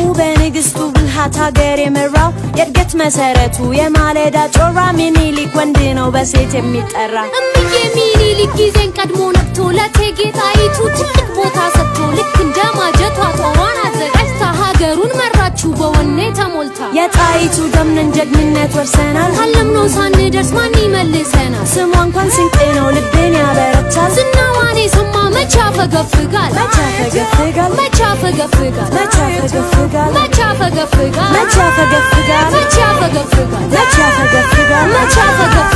በንግስቱ ብልሃት ሀገር የመራው የእድገት መሰረቱ የማለዳ ጮራ ሚኒሊክ ወንድ ነው በሴት የሚጠራ እምዬ ሚኒሊክ ጊዜን ቀድሞ ነቅቶ ለእቴጌ ጣይቱ ትልቅ ቦታ ሰጥቶ ልክ እንደ ማጀቷ ጦሯን አዘጋጅታ ሀገሩን መራችው በወኔ ተሞልታ የጣይቱ ደምነን ጀግንነት ወርሰናል ካለምነው ሳንደርስ ማን ይመልሰናል? ስሟ እንኳን ስንቄ ነው ልቤን ያበረታል ዝናዋን የሰማ መቻ ፈገፍጋል መቻ ፈገፍጋል መቻ ፈገፍጋል መቻ ፈገፍጋል መቻ ፈገፍጋል መቻ ፈገፍጋል መቻ ፈገፍጋል መቻ ፈገፍጋል መቻ ፈገፍጋል